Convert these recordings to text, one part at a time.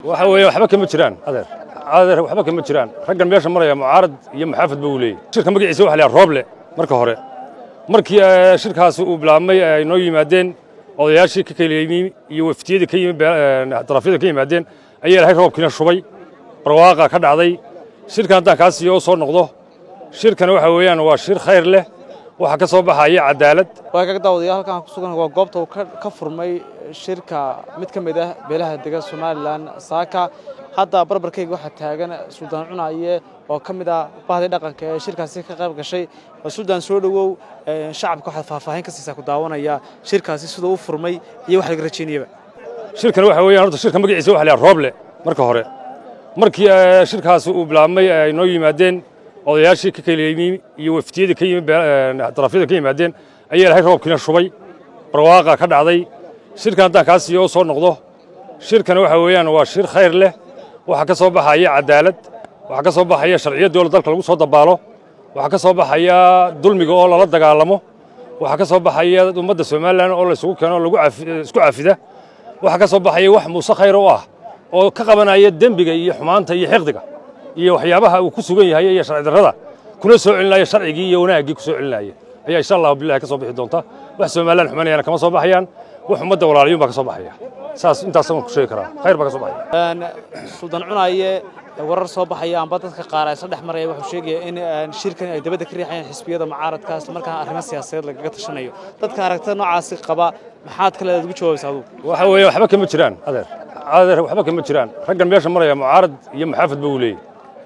waxa weeye waxba kama jiraan adeer adeer waxba kama jiraan raggan meesha maraya mucaarad iyo muxaafad ba uu leeyahy shirka magaciisa waxa la yidhaha rooble marka hore markii shirkaasi uu bilaabmay ay noo yimaadeen odayaashii ka kala yimi iyo waftiyadii ka yimi darafyada ka yimaadeen ayaa ilahay roobkiina shubay barwaaqa ka dhacday shirkan haddaan kaa siiyo oo soo noqdo shirkan waxa weeyaan waa shir khayr leh waxaa ka soo baxaya cadaalad waagaga daawadayaal halkaan ku sugan waa goobta uu ka furmay shirka mid ka mid ah beelaha dega somalilan saaka hadda barbarkayga waxaa taagan suldaan cunaye oo ka mid ah bahdii dhaqanka ee shirkaasi ka qayb gashay suldaan soo dhowow shacabka waxaad faahfaahin ka siisaa ku daawanaya shirkaasi siduu u furmay iyo wax laga rajaynayaba shirkan waxa weeyaan horta shirka magaciisa waxa la yidhaha rooble marka hore markii shirkaasi uu bilaabmay ay noo yimaadeen odayaashii ka kala yimi iyo waftiyadii ka yimi darafyada ka yimaadeen ayaa ilahay roobkiina shubay barwaaqa ka dhacday shirkan haddaan kaa siiyo oo soo noqdo shirkan waxa weeyaan waa shir khayr leh waxaa ka soo baxaya cadaalad waxaa ka soo baxaya sharciyaddii oo dalka lagu soo dabaalo waxaa ka soo baxaya dulmiga oo lala dagaalamo waxaa ka soo baxaya ummadda somalilan oo laysugu keeno oo lagu isku cafida waxaa ka soo baxaya wax muuse khayr u ah oo ka qabanaya dembiga iyo xumaanta iyo xiqdiga iyo waxyaabaha uu ku sugan yahay iyo sharci darrada kuna soo celinaya sharcigii iyo wanaaggii ku soo celinaya ayaa insha allahu billahi ka soo bixi doonta wax somalilan xumanayana kama soo baxayaan wax ummadda walaaliyuun baa ka soo baxaya saas intaas waan ku sheegi karaa khayr baa ka soo baxaya suldaan cunaye warar soo baxaya amba dadka qaar ay isla dhex maraya wuxuu sheegaya in shirkan ay dabadda ka riixayaan xisbiyada mucaaradka isla markaana arrimo siyaasadeed lagaga tashanayo dadka aragtida noocaasi qaba maxaad kale ugu jawaabaysa adugu waxa weeye waxba kama jiraan adeer adeer waxba kama jiraan raggan meesha maraya mucaarad iyo muxaafad ba uu leeyahy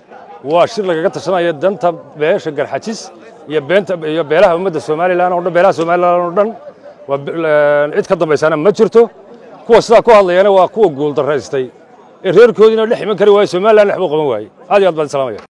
waa shir lagaga tashanaya danta beesha garxajis iyo beenta iyo beelaha ummadda somalilan oo dhan beelaha somalilan oo dhan waa cid ka dambaysana ma jirto kuwa sidaa ku hadlayana waa kuwa guul daraystay ee reerkoodiina dhex iman kari waaye somalilan dhex buu qaban waayey aad iyo aad baan salaamaya